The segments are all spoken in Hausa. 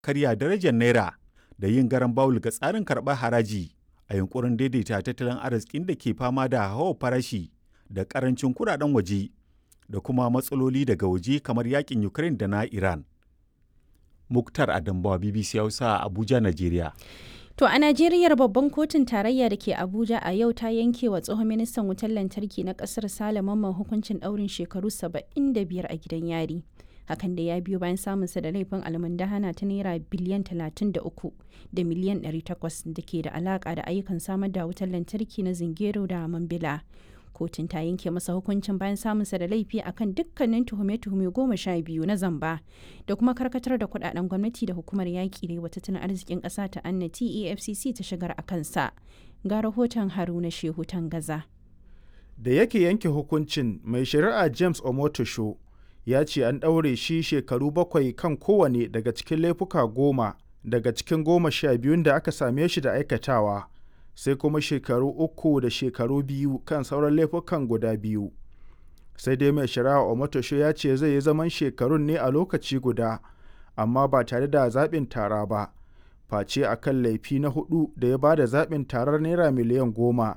karya darajar naira da yin garan bawul ga tsarin karɓar haraji a yunkurin daidaita tattalin arzikin da ke fama da hawa farashi da ƙarancin kuɗaɗen waje da kuma matsaloli daga waje kamar yakin Ukraine da na Iran. Muktar Adambawa BBC Hausa Abuja, Najeriya. To a Najeriya babban kotun tarayya da ke Abuja a yau ta yanke wa tsohon ministan wutar lantarki na kasar Sale Mamman hukuncin ɗaurin shekaru 75 a gidan yari. Hakan da ya biyo bayan samunsa da laifin almundahana ta naira biliyan 33 da miliyan 800 da ke da alaka da ayyukan samar da wutar lantarki na Zingero da Mambila. kotun ta yanke masa hukuncin bayan samunsa da laifi akan dukkanin tuhume-tuhume goma sha biyu na zamba da kuma karkatar da kudaden gwamnati da hukumar yaƙi da tattalin arzikin ƙasa ta annati efcc ta shigar a kansa ga rahoton haruna shehu gaza. da yake yanke hukuncin mai shari'a james omotosho ya ce an ɗaure shi shekaru bakwai kan kowane daga cikin laifuka goma daga cikin goma sha biyun da aka same shi da aikatawa sai kuma shekaru uku da shekaru biyu kan sauran laifukan guda biyu sai dai mai shari'a omotosho ya ce zai yi zaman shekarun ne a lokaci guda amma ba tare da zaɓin tara ba face a kan laifi na hudu da ya ba da zaɓin tarar naira miliyan goma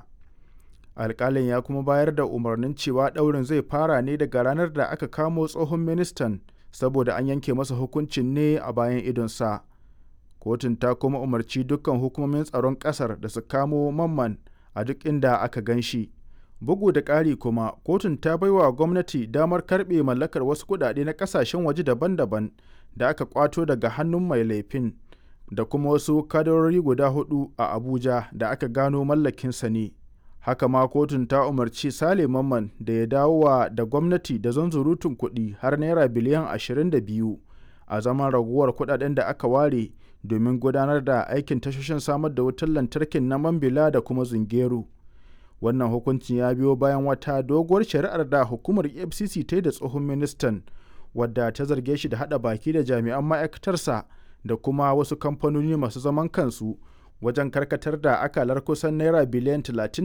alƙalin ya kuma bayar da umarnin cewa ɗaurin zai fara ne daga ranar da aka kamo tsohon ministan saboda an yanke masa hukuncin ne a bayan idonsa. kotun ta kuma umarci dukkan hukumomin tsaron ƙasar da su kamo mamman a duk inda aka gan shi bugu da ƙari kuma kotun ta baiwa gwamnati damar karɓe mallakar wasu kuɗaɗe na ƙasashen waje daban-daban da aka kwato daga hannun mai laifin da kuma wasu kadarori guda hudu a abuja da aka gano mallakinsa ne haka ma kotun ta umarci sale mamman da ya dawowa da gwamnati da zanzurutun kuɗi har naira biliyan 22 a zaman raguwar kuɗaɗen da aka ware domin gudanar da aikin tashoshin samar da wutar lantarkin na mambila da kuma zungeru wannan hukuncin ya biyo bayan wata doguwar shari'ar da hukumar efcc ta yi da tsohon ministan wadda ta zarge shi da hada baki da jami'an ma'aikatarsa da kuma wasu kamfanoni masu zaman kansu wajen karkatar da akalar kusan naira biliyan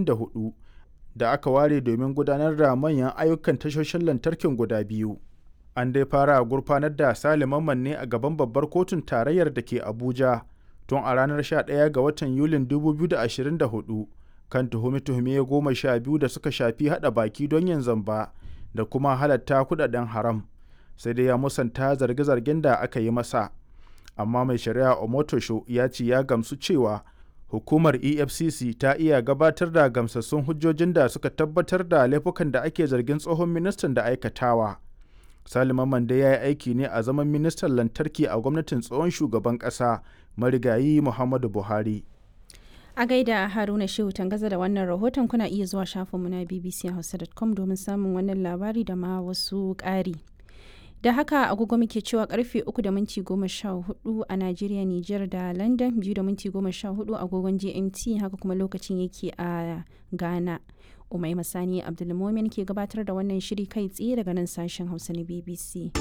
34 da aka ware domin gudanar da manyan ayyukan tashoshin lantarkin guda biyu an dai fara gurfanar da saliman ne a gaban babbar kotun tarayyar da ke abuja tun a ranar 11 ga watan yulin 2024 kan tuhume-tuhume goma sha biyu da suka shafi hada baki don yin zamba da kuma halatta kudaden haram sai dai ya musanta zarge-zargen da aka yi masa amma mai shari'a omotosho ya ce ya gamsu cewa hukumar efcc ta iya gabatar da gamsassun hujjojin da suka tabbatar da laifukan da ake zargin tsohon ministan da aikatawa Salima Mande ya yi aiki ne a zaman ministan lantarki a gwamnatin tsohon shugaban ƙasa marigayi Muhammadu Buhari. A gaida Haruna Shehu Tangaza da wannan rahoton kuna iya zuwa shafinmu na bbchausa.com domin samun wannan labari da ma wasu ƙari. Da haka agogo muke cewa karfe 3 da minti 14 a Najeriya, Nijar da London 2 da minti 14 agogon GMT haka kuma lokacin yake a Ghana. Umai Masani Abdulmomin ke gabatar da wannan shiri kai tsaye daga nan sashen Hausa na BBC.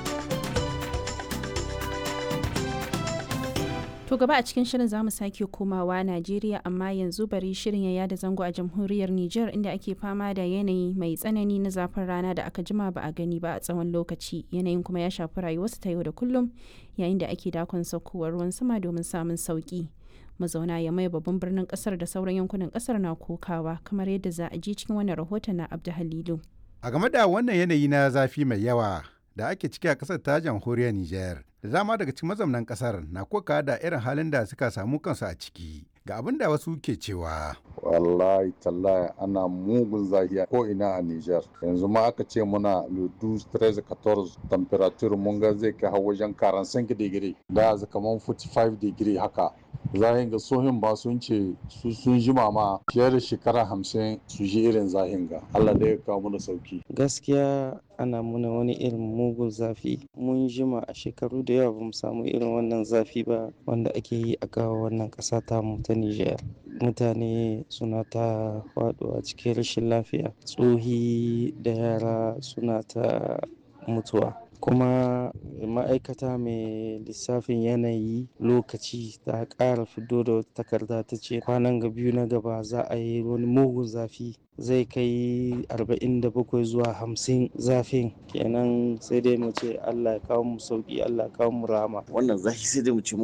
To gaba a cikin shirin zamu sake komawa Najeriya amma yanzu bari shirin ya yada zango a jamhuriyar Nijar inda ake fama da yanayi mai tsanani na zafin rana da aka jima ba a gani ba a tsawon lokaci yanayin kuma ya shafi rayuwarsu ta yau da kullum yayin da ake dakon saukowar ruwan sama domin samun sauki. mazauna ya mai babban birnin kasar da sauran yankunan kasar na kokawa kamar yadda za a ji cikin wannan rahoton na abdu halilu a game da wannan yanayi na zafi mai yawa da ake ciki a kasar ta jamhuriyar niger da dama daga cikin mazaunan kasar na koka da irin halin da suka samu kansu a ciki ga abin da wasu ke cewa wallahi tallahi ana mugun zahiya ko ina a Niger yanzu ma aka ce muna ludu 13 14 temperature mun ga zai kai har wajen 45 degree da kaman 45 degree haka zahin ga sohin ba sun ce su sun jima ma fiye da shekara hamsin su ji irin zahin ga Allah da ya kawo mana sauki gaskiya ana muna wani irin mugun zafi mun jima a shekaru da yawa bamu samu irin wannan zafi ba wanda ake yi a kawo wannan ƙasa ta mu ta Nijar mutane suna ta faɗuwa cikin rashin lafiya tsohi da yara suna ta mutuwa kuma ma'aikata mai lissafin yanayi lokaci ta ƙara fito da wata takarda ta ce kwanan ga biyu na gaba za a yi wani mugun zafi zai kai 47 zuwa 50 zafin kenan sai dai mu ce allah ya kawo mu sauki allah ya kawo mu rama wannan zafi sai dai mu ce